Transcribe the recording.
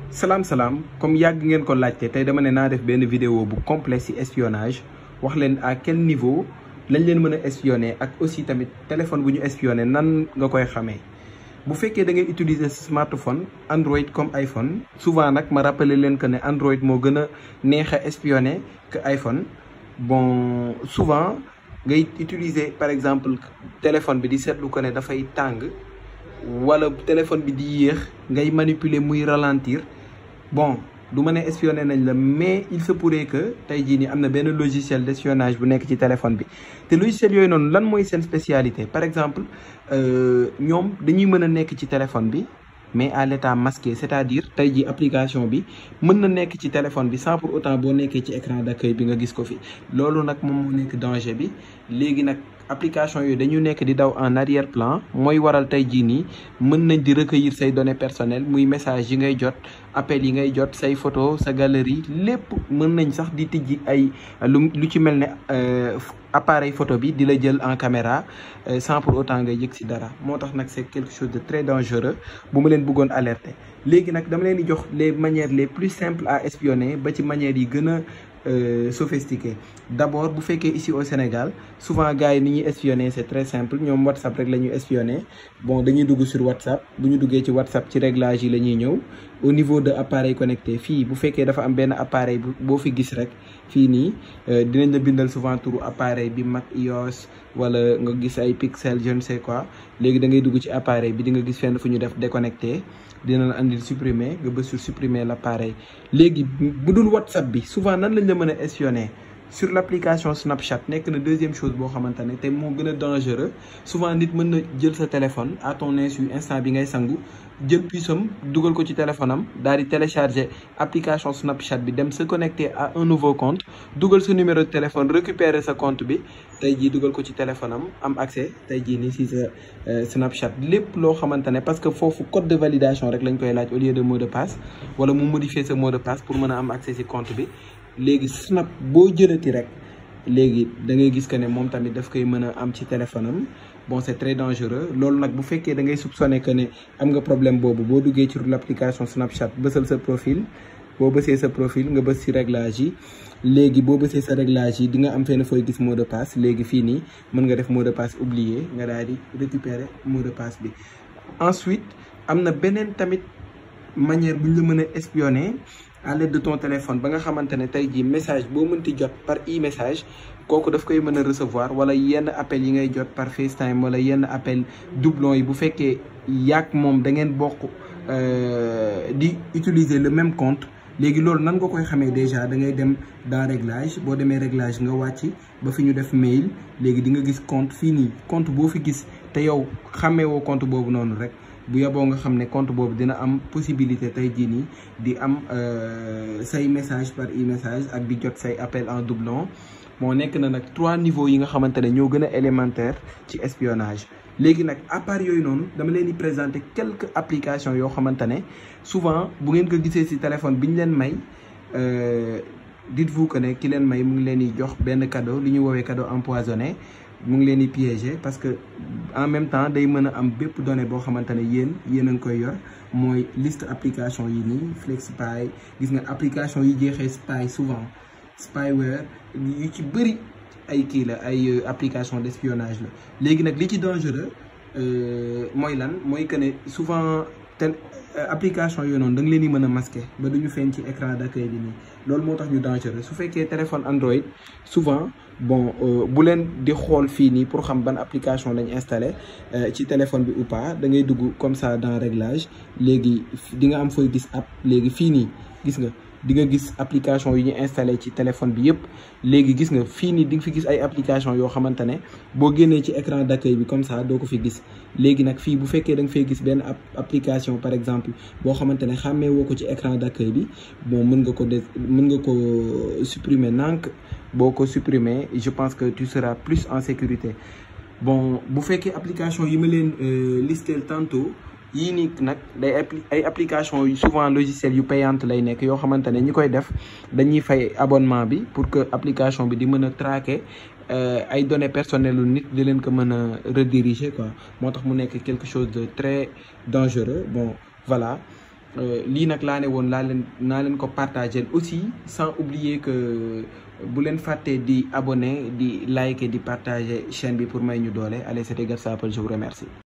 salaam salaam comme yàgg ngeen ko laajte tey dama ne naa def benn vidéo bu complet ci espionnage wax leen à quel niveau lañ leen mën a espionner ak aussi tamit téléphone bu ñu espionner nan nga koy xamee. bu fekkee da ngay utiliser smartphone Android comme iPhone souvent nag ma rappeler leen que ne Android moo gën a neex a espionner que iPhone bon souvent ngay utiliser par exemple téléphone bi di seetlu ko ne dafay tàng wala téléphone bi di yéex ngay manipuler muy ralentir bon du ma ne espionné nañ la mais il se pourrait que tey jii nii am na benn logiciel d'espionnage bu nekk ci téléphone bi te logiciel yooyu noonu lan mooy seen spécialité par exemple ñoom dañuy mën a nekk ci téléphone bi mais à l'état masqué c'est-à-dire tey jii application bi mën na nekk ci téléphone bi sans pour autant boo nekkee ci écran d'accueil bi nga gis ko fi loolu nag moom moo nekk danger bi léegi nag application yooyu dañu nekk di daw en arrière plan mooy waral tey jii nii mën nañ di recueillir say données personnelles muy message yi ngay jot appel yi ngay jot say photo sa galerie lépp mën nañ sax di tijji ay lu lu ci mel ne appareil photo bi di la jël en caméra sans pour autant ngay yëg ci dara moo tax nag c'est quelque chose de très dangereux bu ma leen bëggoon alerter léegi nag dama leen di jox les manières les plus simples à espionner ba ci manières yi gën a sophistiqué d'abord bu fekkee ici au Sénégal souvent gars yi ni ñuy espionner c'est très simple ñoom WhatsApp rek la ñuy espionner bon dañuy dugg sur WhatsApp bu ñu duggee ci WhatsApp ci réglage yi la ñuy ñëw au niveau de appareil connecté fii bu fekkee dafa am benn appareil boo fi gis rek fii nii dinañ la bindal souvent turu appareil bi Mac iOS wala nga gis ay pixel je ne sais quoi léegi da ngay dugg ci appareil bi di nga gis fenn fu ñu def déconnecté dina la andil supprimer nga bës sur supprimer l'appareil léegi bu dul WhatsApp bi souvent nan lañ la mën a espionner sur l'application Snapchat nekk na deuxième chose boo xamante ne te moo gën a dangereux souvent nit mën na jël sa téléphone à ton insu instant bi ngay sangu jël puisam dugal ko ci téléphone am daal di télécharger application Snapchat bi dem se connecter à un nouveau compte dugal sa numéro de téléphone récupérer sa compte bi tey jii dugal ko ci téléphone am am accès tey jii nii si sa Snapchat lépp loo xamante ne parce que foofu code de validation rek lañ koy laaj au lieu de mot de passe wala mu modifier sa mot de passe pour mën a am accès si compte bi léegi Snap boo jëlati rek léegi da ngay gis que ne moom tamit daf koy mën a am ci téléphone am bon c'est très dangereux loolu nag bu fekkee da ngay soupçonner que ne am nga problème boobu boo duggee ci l'application Snapchat bësal sa profil boo bësee sa profil nga bës ci réglage yi léegi boo bësee sa réglage yi di nga am fenn fooy gis mot de passe léegi fii nii mën nga def mot de passe oublié nga daal di récupérer mot de passe bi ensuite am na beneen tamit manière bu ñu la mën a espionner à l'aide de ton téléphone ba nga xamante ne tey jii message boo mënti jot par e-message kooku daf koy mën a recevoir wala yenn appel yi ngay jot par FaceTime wala yenn appel doublon yi bu fekkee yàgg moom da ngeen bokk di utiliser le même compte léegi loolu nan nga koy xamee déjà da ngay dem dans réglage boo demee réglage nga wàcc ba fi ñu def mail léegi di nga gis compte fii nii compte boo fi gis te yow xamee woo compte boobu noonu rek bu yeboo nga xam ne compte boobu dina am possibilité tey jii nii di am say message par e-message ak di jot say appel en doublon moo nekk na nag trois niveaux yi nga xamante ne ñoo gën a élémentaire ci espionnage léegi nag à part yooyu noonu dama leen di présenter quelques applications yoo xamante ne souvent bu ngeen ko gisee ci téléphone bi ñu leen may dites-vous que ne ki leen may mu ngi leen di jox benn cadeau li ñu woowee cadeau empoisonné mu ngi leen di piéger parce que en même temps day mën a am bépp donnée boo xamante ne yéen yéen a ngi koy yor mooy liste application yi nii FlexSpy gis nga application yi jeexee spy souvent spyware yu ci bëri ay kii la ay application d'espionnage la léegi nag li ci dangereux mooy lan mooy que ne souvent tel application yooyu noonu da nga leen di mën a masquer ba duñu feeñ ci écran d'accueil bi nii loolu moo tax ñu dangereux su fekkee téléphone Android souvent bon bu leen di xool fii nii pour xam ban application lañ installé ci téléphone bi ou pas da ngay dugg comme ça dans réglage léegi di nga am fooy gis app léegi fii nii gis nga di nga gis application yi ñu installé ci téléphone bi yëpp léegi gis nga fii nii di nga fi gis ay application yoo xamante ne boo génnee ci écran d'accueil bi comme ça doo ko fi gis léegi nag fii bu fekkee da nga fay gis benn application par exemple boo xamante ne xàmmee woo ko ci écran d'accueil bi bon mën nga ko de mën nga ko supprimer nank boo ko supprimer je pense que tu seras plus en sécurité bon bu fekkee application yi ma leen listel tantôt yii nii nag day ay application yu souvent logiciel yu payante lay nekk yoo xamante ne ñi koy def dañuy fay abonnement bi pour que application bi di mën a traquer ay données personnelles lu nit di leen ko mën a rediriger quoi moo tax mu nekk quelque chose de très dangereux bon voilà lii nag laa ne woon laa leen naa leen ko partager aussi sans oublier que bu leen fàttee di abonné di liker di partager chaîne bi pour may ñu doole allez c'était Gab Sapeur je vous remercie